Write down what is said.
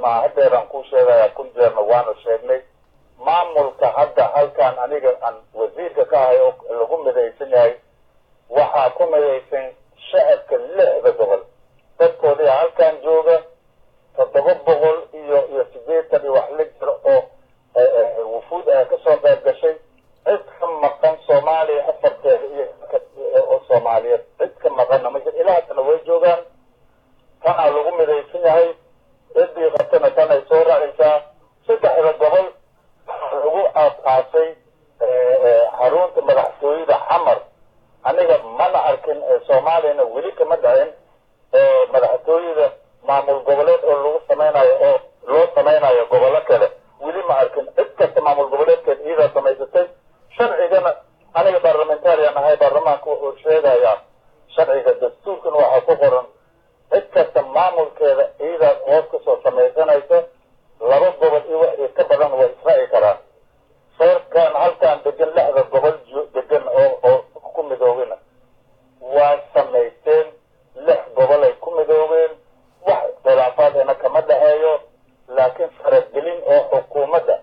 maa hadeeraan kuu sheegaya kun jeerna waanu sheegnay maamulka hadda halkaan aniga aan wasiirka ka ahay oo lagu midaysan yahay waxaa ku midaysan shacabka lixda gobol dadkoodii halkaan jooga toddoba boqol iyo iyo sideetan iyo wax la jiro oo wufuud ay kasoo qayb gashay cid ka maqan soomaaliya afarteeda iyo oo soomaaliyeed cid ka maqanna ma jiro ilaa haddana way joogaan tanaa lagu midaysan yahay ciddii qabtana tan ay soo raacaysaa saddexda gobol lagu aasaasay xarunta madaxtooyada xamar aniga mana arkin soomaaliyana weli kama dhicin madaxtooyada maamul goboleed oo lagu samaynayo oo loo samaynayo gobollo kale weli ma arkin cid kasta maamul goboleedkeed iyadaa samaysatay sharcigana aniga barlamentarian ahay baarlamaanka wuxuu sheegayaa sharciga dastuurkana waxaa ku qoran cid kasta maamulkeeda iyadaa hoos kasoo samaysanaysa laba gobol iyo wixii ka badan way israaci karaan reerkan halkaan degan lixda gobol degan oo oo ku midoobena waa samaysteen lix gobol ay ku midoobeen wax khilaafaadena kama dhexeeyo laakiin faragelin oo xukuumadda